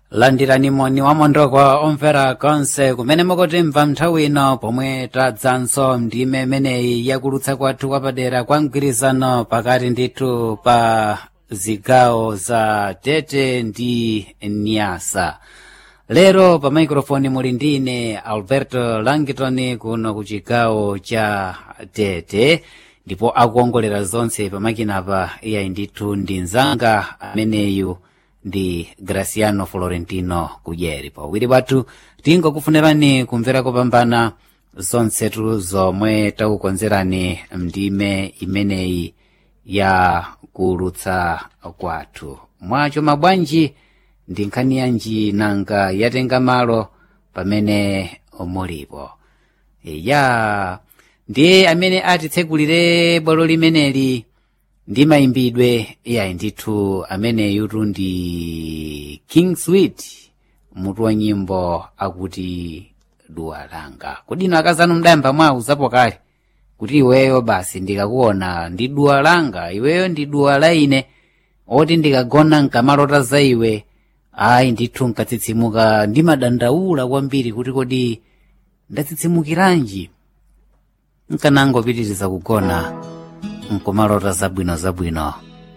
landirani moni wa mondokwa omvera konse kumene mukutimva nthawi ino pomwe tadzanso ndime imeneyi yakulutsa kwathu kwapadera kwa mgwirizano pakati ndithu pa zigawo za tete ndi nyasa lero pa maikrofoni muli ndine alberto langitoni kuno ku chigawo cha tete ndipo akuongolera zonse pamakinapa iyayi ndithu ndi mzanga ameneyu ndi graciano florentino kudyeri pawiri pathu tingokufunirani kumvera kopambana zonsetu zomwe takukonzerani mndime imeneyi ya kulutsa kwathu mwacho mabwanji ndi nkhani yanji nanga yatenga malo pamene mulipo ya ndiye amene atitsegulire bwalo limeneli ndi mayimbidwe iyayi ndithu ameneyutu ndi king sweet mutu wa nyimbo akuti duwa langa kudino akazanu mdayamba mwauzapo kale kuti iweyo basi ndikakuona ndi duwa langa iweyo ndi duwa la ine oti ndikagona nkamalota za iwe ayi ndithu nkatsitsimuka ndimadandaula kwambiri kuti kodi ndatsitsimukiranji nkanangopitiriza kugona nkumalota zabwino zabwino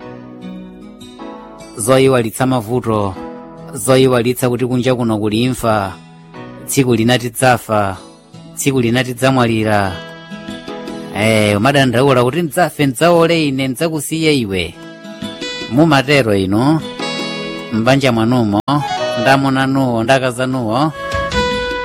zoyiwalitsa mavuto zoyiwalitsa kuti kunja kuno kuli imfa tsiku linati dzafa tsiku linati dzamwalira eh umadandaula kuti ndzafe ndzaole ine ndzakusiye iwe mumatero ino mbanja mwanumo ndamonanuwo ndakazanuwo